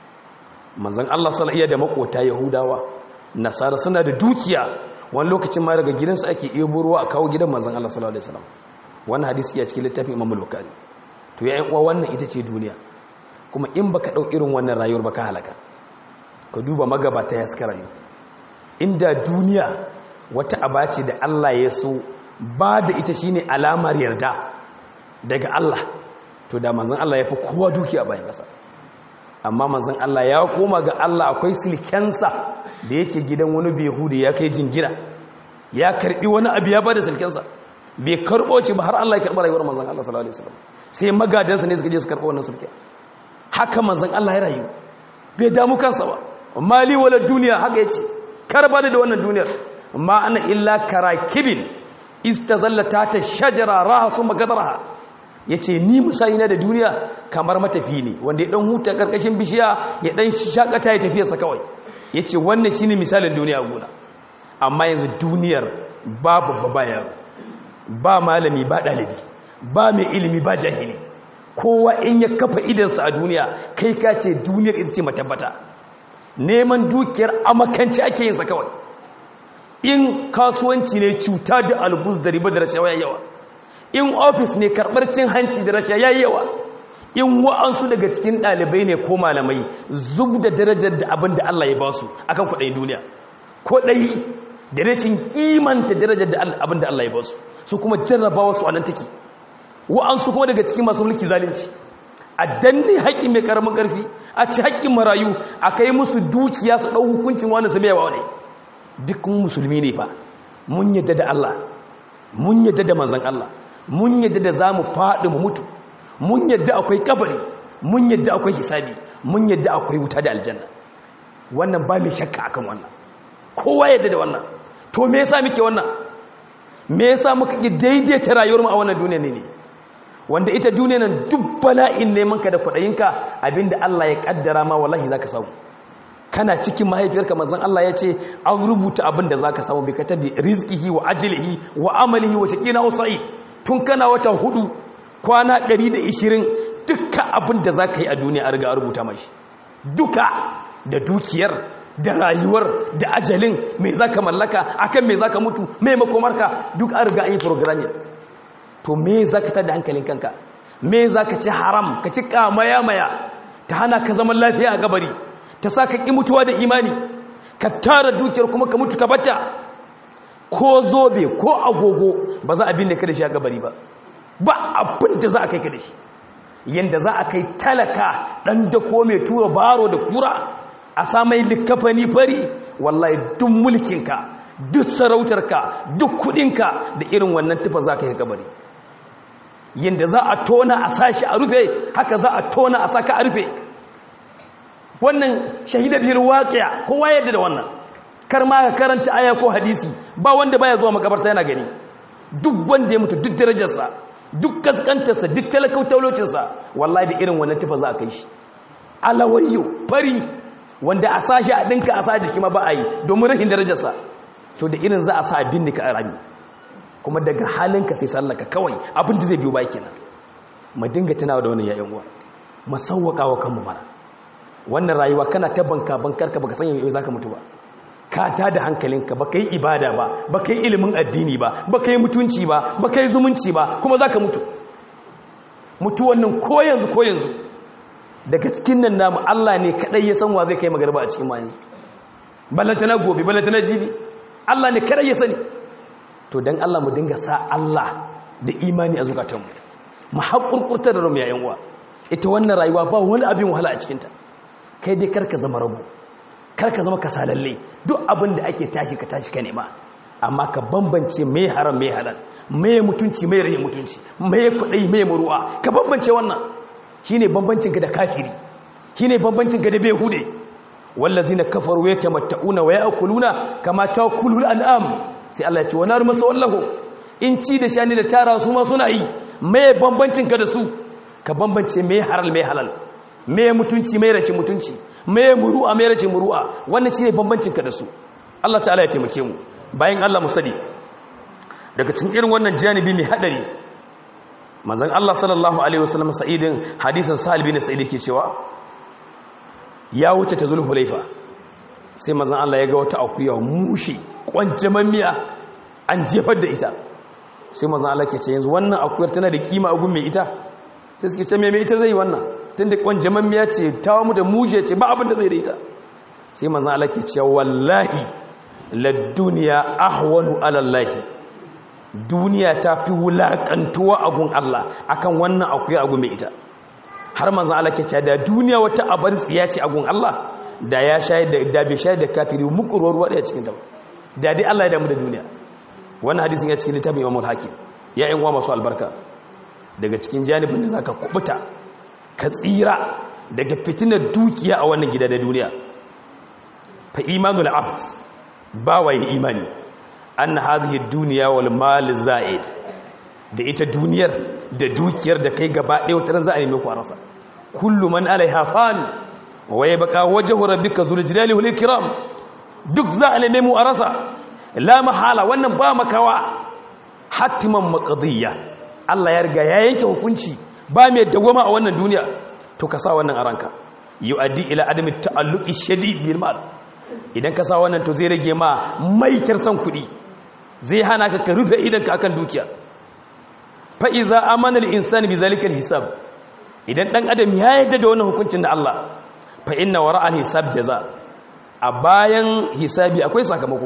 manzon Allah sallallahu alaihi da makota yahudawa nasara suna da dukiya wani lokacin ma daga gidansu ake ebo ruwa a kawo gidan manzon Allah sallallahu alaihi wasallam wannan hadisi ya cikin littafin Imam Bukhari to ya uwa wannan ita ce duniya kuma in baka dau irin wannan rayuwar baka halaka ka duba magabata ya suka rayu inda duniya wata abace da Allah ya so ba da ita shine alamar yarda daga Allah to da manzon Allah ya fi kowa dukiya bayan kasa amma manzon Allah ya koma ga Allah akwai silkensa da yake gidan wani behudi ya kai jingira ya karbi wani abu ya bada silkensa bai karbo shi ba har Allah ya karba rayuwar manzon Allah sallallahu alaihi wasallam sai magadansa ne suka je su karbo wannan silken haka manzon Allah ya rayu bai damu kansa ba mali wala duniya haka yace karba da wannan duniyar ma ana illa karakibin istazallata ta shajara raha summa gadaraha ya ce ni musayi na da duniya kamar matafi ne wanda ya dan huta karkashin bishiya ya dan shakata ya tafiyarsa kawai ya ce wannan shi ne misalin duniya gona amma yanzu duniyar ba babba ba yaro ba malami ba ɗalibi ba mai ilimi ba jahili kowa in ya kafa idansa a duniya kai ka ce duniyar ita ce matabbata neman dukiyar amakanci ake yinsa kawai in kasuwanci ne cuta da albus da riba da rashawa yawa in ofis ne karɓar cin hanci da rasha ya yawa in wa'ansu daga cikin ɗalibai ne ko malamai zub da darajar da abin da Allah ya ba su akan kuɗai duniya ko ɗai da rashin kimanta darajar da abin da Allah ya ba su su kuma jarrabawa su a nan take wa'ansu kuma daga cikin masu mulki zalunci a danne haƙƙin mai ƙaramin ƙarfi a ci haƙƙin marayu a kai musu dukiya su ɗau hukuncin wani su baiwa ne duk musulmi ne fa mun yadda da Allah mun yadda da manzon Allah mun yadda da za mu faɗi mu mutu mun yadda akwai kabari mun yadda akwai hisabi mun yadda akwai wuta da aljanna wannan ba mai shakka akan wannan kowa yadda da wannan to me yasa muke wannan me yasa muka ki daidaita rayuwar mu a wannan duniya ne ne wanda ita duniya nan duk bala'in neman ka da kudayinka abinda Allah ya kaddara ma wallahi zaka samu kana cikin mahaifiyarka manzon Allah ya ce an rubuta abin da zaka samu bi katabi rizqihi wa ajlihi wa amalihi wa shaqina wa sa'id tun kana wata hudu kwana 120 dukkan abin da za ka yi a duniya a riga a rubuta mashi duka da dukiyar da rayuwar da ajalin mai za ka mallaka akan mai za ka mutu mai makomarka duk an riga an yi programming to me za ka tada hankalin kanka me za ka ci haram ka ci kamaya-maya ta hana ka zaman lafiya a gabari ta sa ka ƙi mutuwa da imani ka tara dukiyar kuma ka mutu ka bata ko zobe ko agogo ba za a binne ka da shi a gabari ba ba abin da za a kai ka da shi yanda za a kai talaka dan dako mai tura baro da kura a samai likafani fari wallahi duk mulkinka duk sarautarka duk kudinka da irin wannan tufa za ka yi kabari yadda za a tona a sashi a rufe haka za a tona a saka a rufe wannan shahida biyar waƙiya kowa yadda da wannan kar ma ka karanta aya ko hadisi ba wanda baya zuwa makabarta yana gani duk wanda ya mutu duk darajarsa duk kaskantarsa duk talakautaulocinsa wallahi da irin wannan tufa za a kai shi alawayyo fari wanda a sashi a ɗinka a sa jiki ma ba a yi domin rahin darajarsa to da irin za a sa abin nika a rami kuma daga halinka sai sallaka kawai abin da zai biyo baki nan mu dinga tunawa da wannan yayin uwa mu sauwaka wa kanmu mana wannan rayuwa kana ta banka bankarka baka san yau zaka mutu ba ka ta da hankalinka baka yi ibada ba baka yi ilimin addini ba baka yi mutunci ba baka yi zumunci ba kuma zaka mutu mutu wannan ko yanzu ko yanzu daga cikin nan namu Allah ne kadai ya san wa zai kai magarba a cikin ma yanzu ballantana gobe ballantana jibi Allah ne kadai ya sani to dan Allah mu dinga sa Allah da imani a zukatanmu mu haƙurƙurta da rumu yayin uwa ita wannan rayuwa ba wani abin wahala a cikinta kai dai karka zama rabu karka zama kasalalle duk abin da ake tashi ka tashi ka nema amma ka bambance mai haram mai halal mai mutunci mai rahin mutunci mai kuɗi mai muruwa ka bambance wannan shine bambancin ka da kafiri shine bambancin ka da behude wallazina kafaru yatamatta'una wa ya'kuluna kama ta'kulul an'am sai Allah ya ce wa nar masawallahu in ci da shani da tara su ma suna yi mai bambancin ka da su ka bambance mai haral mai halal mai mutunci mai rashin mutunci mai muru'a mai rashin muru'a wannan shine bambancin ka da su Allah ta'ala ya taimake mu bayan Allah mu sani daga cikin irin wannan janibi mai hadari manzon Allah sallallahu alaihi wasallam sa'idin hadisin Sa'id bin Sa'id yake cewa ya wuce ta zulhulaifa sai manzon Allah ya ga wata akuya mushi kwanjamammiya an jefar da ita sai manzon Allah ke ce yanzu wannan akuyar tana da kima a gun mai ita sai suke ce mai ita zai wannan tunda kwanjamammiya ce ta mu da mushe ce ba abin da zai da ita sai manzon Allah ke ce wallahi ladduniya ahwanu ala Allah duniya ta fi wulakantuwa a gun Allah akan wannan akuya a gun mai ita har manzon Allah ke ce da duniya wata abar tsiya ce a gun Allah da ya shayar da da bai shayar da kafiri mukurwar ruwa daya cikin ta da dai Allah ya damu da duniya wannan hadisin ya cikin littafin Imam al-Hakim ya yan uwa masu albarka daga cikin janibin da zaka kubuta ka tsira daga fitinar dukiya a wannan gida da duniya fa imanul abd ba wai imani anna hadhihi dunya wal mal za'id da ita duniyar da dukiyar da kai gaba ɗaya wata za a nemi ku a rasa kullu man alaiha fan wa yabqa wajhu rabbika zul jalali wal ikram duk za a nemi mu a rasa la mahala wannan ba makawa hatiman maqdiya Allah ya riga ya yanke hukunci ba mai dawama a wannan duniya to ka sa wannan a ranka yu'addi ila adami ta'alluqi shadid bil mal idan ka sa wannan to zai rage ma maitar san kuɗi zai hana ka ka rufe idan ka akan dukiya fa iza amana al insani bi zalika al hisab idan dan adam ya yarda da wannan hukuncin da Allah fa inna wara al hisab jaza a bayan hisabi akwai sakamako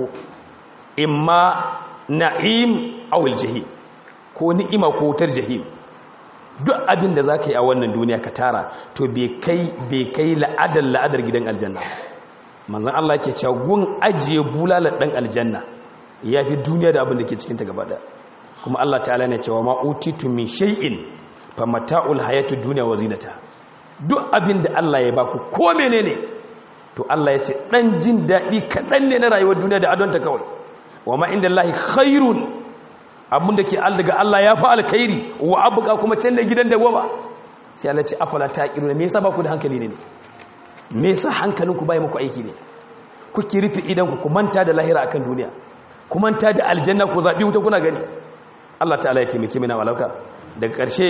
imma na'im aw al jahim ko ni'ima ko wutar jahim duk abin da zaka yi a wannan duniya ka tara to bai kai bai kai la'adar la'adar gidan aljanna manzon Allah yake cewa gun ajiye bulalar dan aljanna yafi duniya da abin da ke cikin ta gaba daya kuma Allah ta'ala ne cewa ma utitu min shay'in fa mata'ul hayatid dunya wa zinata duk abin da Allah ya baku ko menene to Allah ya ce dan jin dadi kadan ne na rayuwar duniya da adonta kawai wa ma inda Allah khairun abin da ke daga Allah ya fi alkhairi wa abuka kuma can da gidan da goma sai Allah ce afala ta kiru me yasa ba ku da hankali ne me yasa hankalinku bai muku aiki ne kuke rufe idan ku manta da lahira akan duniya ku manta da aljanna ku zabi wuta kuna gani Allah ta'ala ya taimake mina walauka daga ƙarshe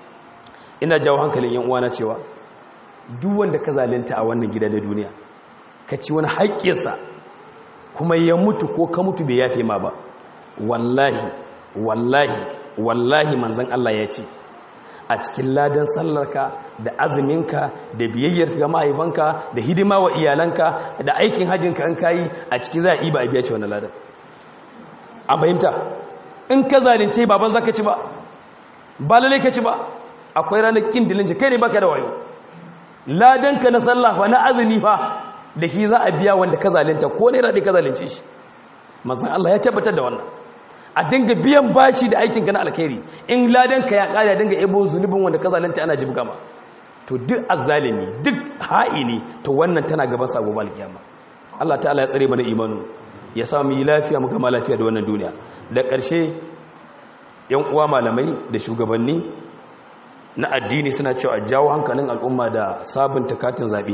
ina jawo hankalin yan uwana cewa duk wanda ka zalunta a wannan gida da duniya ka ci wani haƙƙinsa kuma ya mutu ko ka mutu bai yafe ma ba wallahi wallahi wallahi manzan Allah ya ce a cikin ladan sallarka da azuminka da biyayyar ga mahaifanka da hidima wa iyalanka da aikin hajjinka an kayi a ciki za a iba a biya ce wannan ladan a fahimta in ka zalunce baban zaka ci ba ba lalle ka ci ba akwai ranar kin dilinci kai ne baka da wayo ladanka na sallah fa na azumi fa da shi za a biya wanda ka zalunta ko ne raɗe ka zalunce shi mazan Allah ya tabbatar da wannan a dinga biyan bashi da aikinka na alkhairi in ladanka ya ƙara dinga ebo zunubin wanda ka zalunta ana jibga ma to duk azzalimi duk ha'ini to wannan tana gaban sa gobe alkiyama Allah ta'ala ya tsare mana imanu ya sa mu yi lafiya mu gama lafiya da wannan duniya da ƙarshe yan uwa malamai da shugabanni na addini suna cewa a jawo hankalin al'umma da sabunta katin zaɓe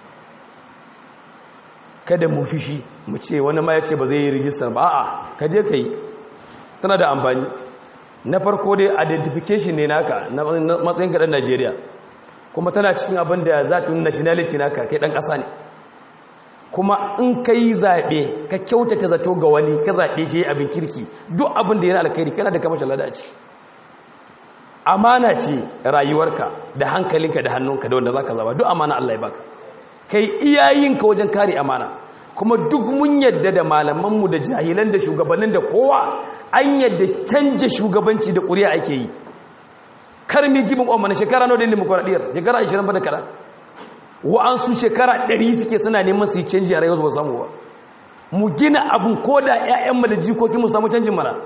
kada mu fishi mu ce wani ma ya ce ba zai yi rijistar ba a'a ka je ka yi tana da amfani na farko dai identification ne naka na matsayin kaɗan najeriya kuma tana cikin abin da za ta nationality naka kai ɗan ƙasa ne kuma in ka yi zaɓe ka kyautata zato ga wani ka zaɓe shi abin kirki duk abin da yana alkhairi kana da kamashin lada ce amana ce rayuwarka da hankalinka da hannunka da wanda za ka zaba duk amana Allah ya baka kai iyayenka wajen kare amana kuma duk mun yadda da malamanmu da jahilan da shugabannin da kowa an yadda canja shugabanci da ƙuri'a ake yi kar mi gibin omana shekara nawa da demokuraɗiyar shekara 20 ba da kaɗan wa'ansu shekara 100 suke suna neman su yi canji a rayuwarsu ba samu ba mu gina abin ko da 'ya'yanmu da jikokin mu samu canjin mana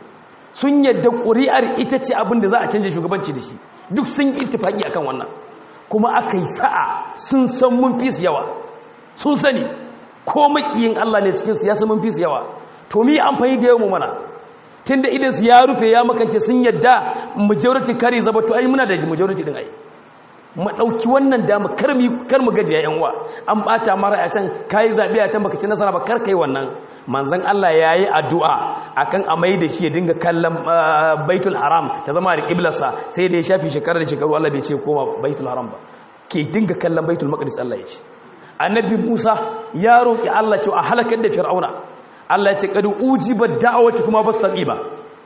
sun yadda ƙuri'ar ita ce abin da za a canja shugabanci da shi duk sun yi ittifaki akan wannan kuma aka yi sa'a sun san mun fi yawa sun sani ko makiyin Allah ne cikin siyasa mun fi yawa to mi amfani da yawan mana tunda idan su ya rufe ya makance sun yadda majority kare zaba to ai muna da majority din ai mu dauki wannan dama kar mu kar mu gajiya yan uwa an bata mara a can kai zabe a can baka ci nasara ba kar kai wannan manzon Allah yayi addu'a akan amai da shi ya dinga kallon baitul haram ta zama da kiblarsa sai da ya shafi shekarar da shekaru Allah bai ce koma baitul haram ba ke dinga kallon baitul maqdis Allah ya ce annabi Musa ya roki Allah cewa a halakar da fir'auna Allah ya ce kadu ujiba da'awati kuma bastaqiba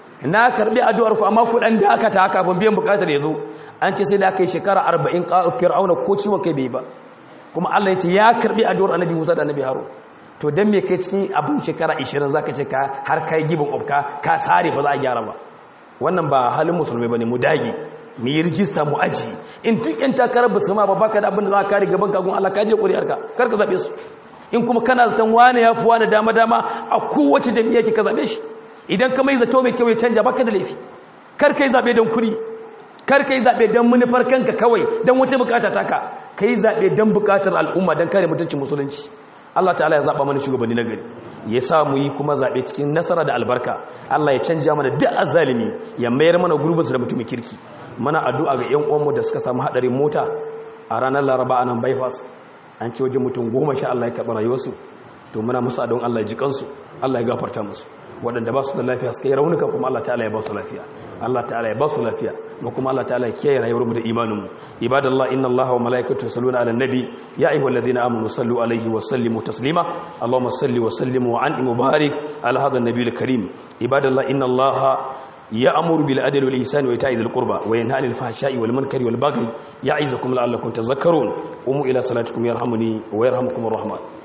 na karbi addu'ar ku amma ku dan da aka ta haka ban biyan bukatar yazo an ce sai da aka yi shekara 40 fir'auna ko ciwon kai bai ba kuma Allah ya ce ya karbi addu'ar annabi Musa da annabi Harun to dan me kai cikin abin shekara 20 zaka ce ka har kai gibin ofka ka sare ba za a gyara ba wannan ba halin musulmai bane mu dage mu yi rijista mu aji in duk yan takarar ba su ma ba baka da abin da za ka kare gaban kagun Allah ka je ƙuri'arka kar ka zabe su in kuma kana zaton wane ya fi wane dama dama a kowace jami'a ke ka zabe shi idan ka mai zato mai kyau ya canja baka da laifi kar ka yi zabe don kuɗi kar ka yi zabe don manufar kanka kawai don wata bukata taka ka yi zabe don bukatar al'umma don kare mutuncin musulunci Allah ta'ala ya zaɓa mana shugabanni na gari ya sa mu yi kuma zaɓe cikin nasara da albarka Allah ya canja mana duk azalimi ya mayar mana gurbinsu da mutumin kirki mana addu'a ga ‘yan uwanmu da suka samu haɗarin mota a ranar laraba a nan bypass an ce wajen mutum goma sha Allah ya karɓi rayuwarsu to muna musu adon Allah ya ji kansu Allah ya gafarta musu waɗanda ba su da lafiya suka yi raunuka kuma Allah ta'ala ya ba su lafiya Allah ta'ala ya ba su lafiya mu kuma Allah ta'ala ya kiyaye rayuwarmu da imaninmu ibadallah inna Allah wa malaikatu yusalluna ala nabi ya ayyuhalladhina amanu sallu alaihi wa sallimu taslima Allahumma salli wa sallim wa an'im mubarak ala hadha an-nabiyil karim ibadallah inna Allah يأمر بالعدل والإحسان وإيتاء ذي القربى وينهى عن الفحشاء والمنكر والبغي يعظكم لعلكم تذكرون قوموا إلى صلاتكم يرحمني ويرحمكم الرحمن